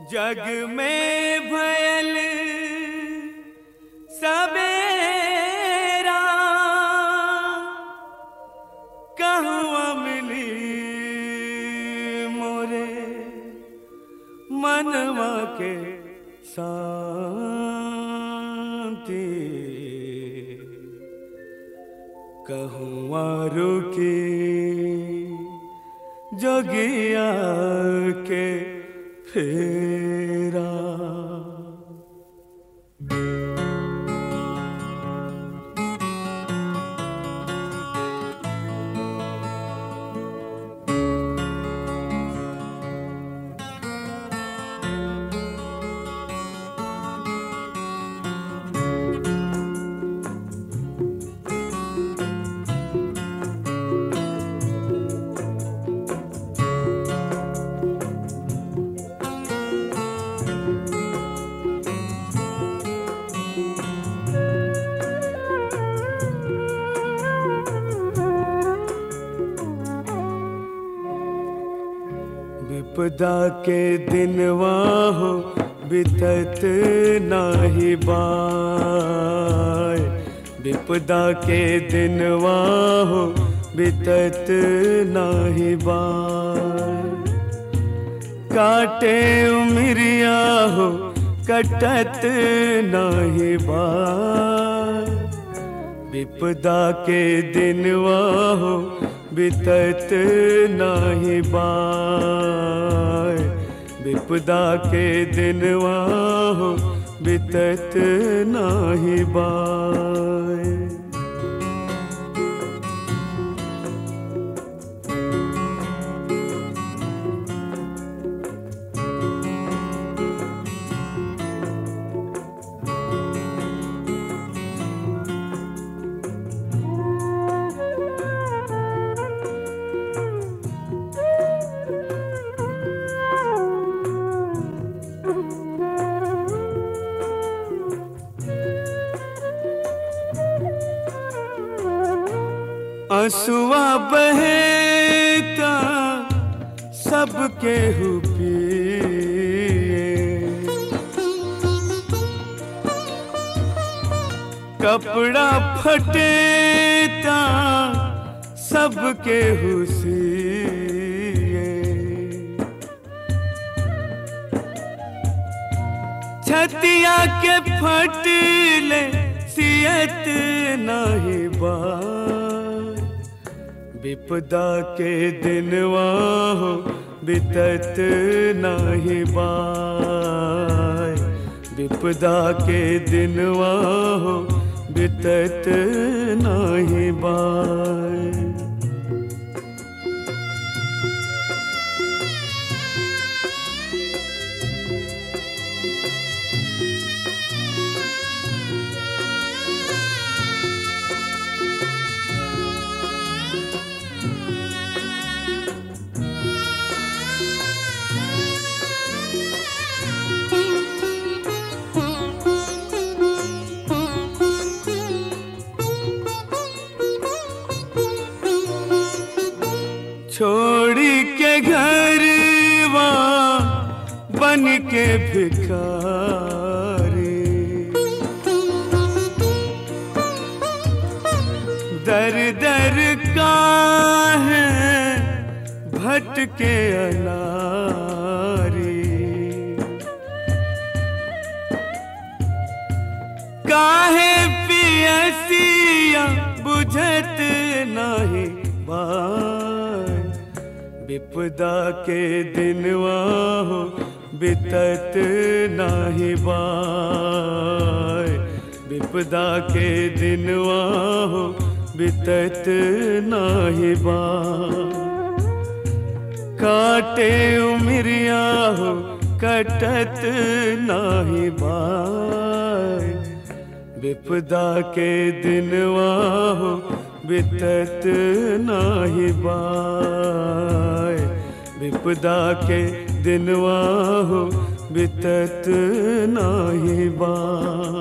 जग में भयल सवेरा कहवा मिली मोरे मनवा के शांति कहवा रुकी जोगिया के फेरा विपदा के दिनवा हो बितत नाही बाय विपदा के दिनवा हो बितत नाही बाय काटे उमरिया हो कटत नाही बाय विपदा के दिनवा हो बितत नाही बाय विपदा के दिनवा हो बितत नाही बाय असुआ बहेता सबके हुपिए कपड़ा फटेता सबके हुसिए छतिया के फटले सियत नहीं बार विपदा के दिनवा हो बितत नाही बाय विपदा के दिनवा हो बितत नाही बाय छोड़ी के घर बन के भिखारी दर दर का है भटके अनारी काहे पियसिया बुझत नहीं बाय विपदा के दिनवा हो बितत नाही बाय विपदा के दिनवा हो बितत नाही बाय काटे उमरिया हो कटत नाही बाय विपदा के दिनवा हो बितत नाही बाय विपदा के दिनवा हो बितत नाही बाय